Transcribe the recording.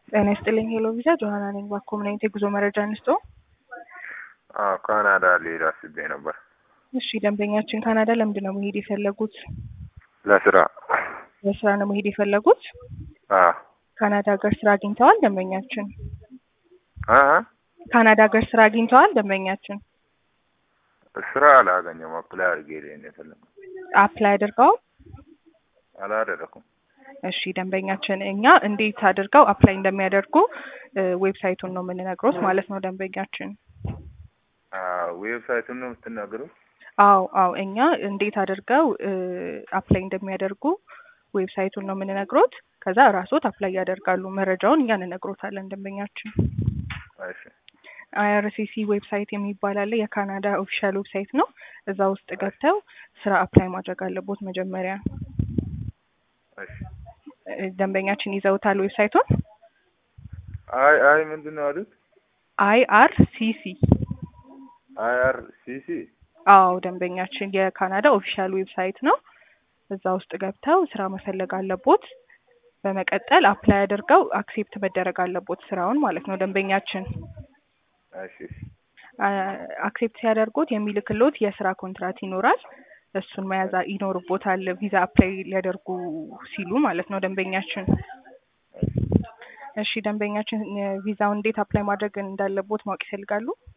ጤና ይስጥልኝ ሄሎ ቪዛ ጆሀና ነኝ። በኮምናይት የጉዞ መረጃ እንስጦ። አዎ ካናዳ ልሄድ አስቤ ነበር። እሺ ደንበኛችን ካናዳ ለምንድን ነው መሄድ የፈለጉት? ለስራ። ለስራ ነው መሄድ የፈለጉት? አዎ ካናዳ ሀገር ስራ አግኝተዋል ደንበኛችን? አ ካናዳ ሀገር ስራ አግኝተዋል ደንበኛችን? ስራ አላገኘም። አፕላይ አድርጌ ልሄድ ነው የፈለኩት። አፕላይ አድርገው? አላደረኩም። እሺ ደንበኛችን እኛ እንዴት አድርገው አፕላይ እንደሚያደርጉ ዌብሳይቱን ነው የምንነግሮት ማለት ነው ደንበኛችን። ዌብሳይቱን ነው የምትናገሩት? አዎ አዎ እኛ እንዴት አድርገው አፕላይ እንደሚያደርጉ ዌብሳይቱን ነው የምንነግሮት። ከዛ ራስዎት አፕላይ ያደርጋሉ። መረጃውን እኛ እንነግሮታለን ደንበኛችን። እሺ አይአርሲሲ ዌብሳይት የሚባል አለ። የካናዳ ኦፊሻል ዌብሳይት ነው። እዛ ውስጥ ገብተው ስራ አፕላይ ማድረግ አለቦት መጀመሪያ። እሺ ደንበኛችን ይዘውታል ዌብሳይቱን? አይ አይ ምንድን ነው አሉት? አይአርሲሲ አይአር ሲሲ አዎ ደንበኛችን የካናዳ ኦፊሻል ዌብሳይት ነው። እዛ ውስጥ ገብተው ስራ መፈለግ አለቦት። በመቀጠል አፕላይ አድርገው አክሴፕት መደረግ አለቦት ስራውን ማለት ነው ደንበኛችን። እሺ እሺ አክሴፕት ሲያደርጉት የሚልክሎት የስራ ኮንትራት ይኖራል። እሱን መያዝ ይኖርቦታል ቪዛ አፕላይ ሊያደርጉ ሲሉ ማለት ነው ደንበኛችን። እሺ ደንበኛችን ቪዛውን እንዴት አፕላይ ማድረግ እንዳለቦት ማወቅ ይፈልጋሉ?